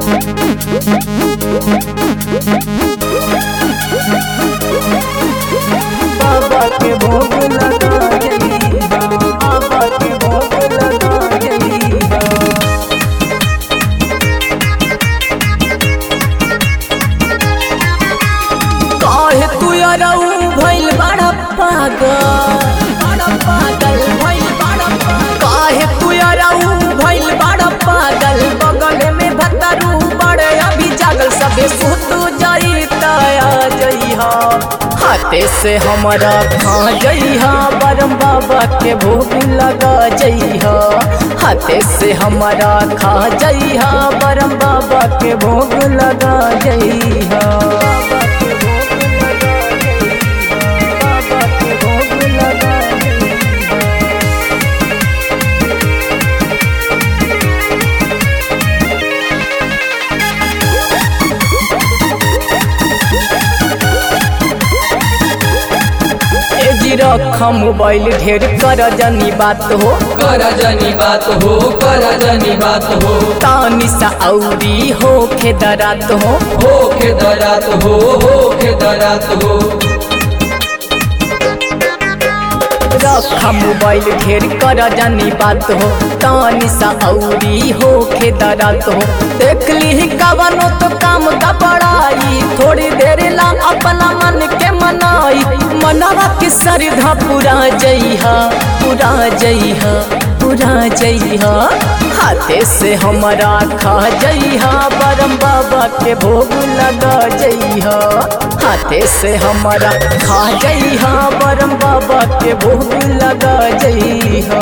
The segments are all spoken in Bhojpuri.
बाबा के भोग लगा जइहा बाबा के भोग लगा जइहा काहे तू अरऊ भइल बड़ा पागल बड़ा पागल भइल बड़ा पागल काहे तू अरऊ भइल बड़ा पागल बगल में भतरू बड़े अभी जागल सबे सुत जाई तया जइहा हाथे से हमारा खा जइहा बरम बाबा के भोग लगा जइहा हाथे से हमारा खा जइहा बरम बाबा के भोग लगा जइहा बाबा के भोग लगा जइहा बाबा के भोग लगा जइहा ए जी रखा मोबाइल ढेर कर जनी बात हो कर जनी बात हो कर जनी बात हो तानी सा औरी हो खेदरात हो हो के दरात हो हो के दरात हो रखा मोबाइल ढेर कर जनी बात हो तानी सा औरी हो खेदरात हो देख ली कवनो तो काम का बड़ाई थोड़ी देर ला अपना मन के मनाई मनवा के श्रद्धा पूरा जइहा पूरा जइहा पूरा जइहा हाथे से हमारा खा जइहा बरम बाबा के भोग लगा जइहा हाथे से हमारा खा जइहा बरम बाबा के भोग लगा जइहा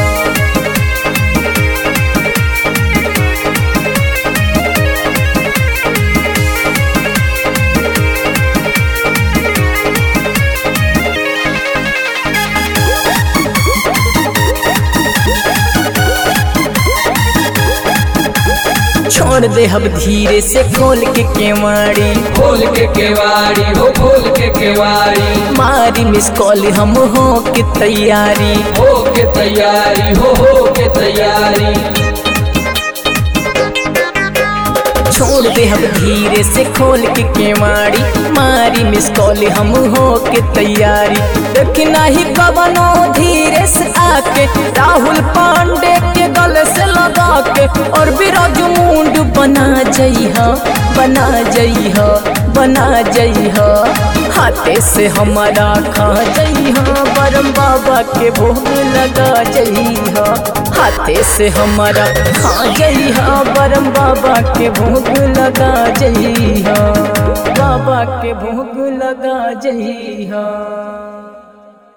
छोड़ दे अब धीरे से खोल के केवाड़ी खोल के केवाड़ी हो खोल के केवाड़ी मारी मिस कॉल हम हो के तैयारी हो के तैयारी हो हो के तैयारी छोड़ दे हम धीरे से खोल के केवाड़ी मारी मिस कॉल हम हो के तैयारी देखना ही कवनो धीरे से आके राहुल पांडे के गले से लगा के और बिराजू मुंड बना जइहा बना जइहा बना जइहा हाथे से हमारा खा जइहा बरम बाबा के भोग लगा जइहा हाथे से हमारा खा जइहा बरम बाबा के भोग लगा जइहा बाबा के भोग लगा जइहा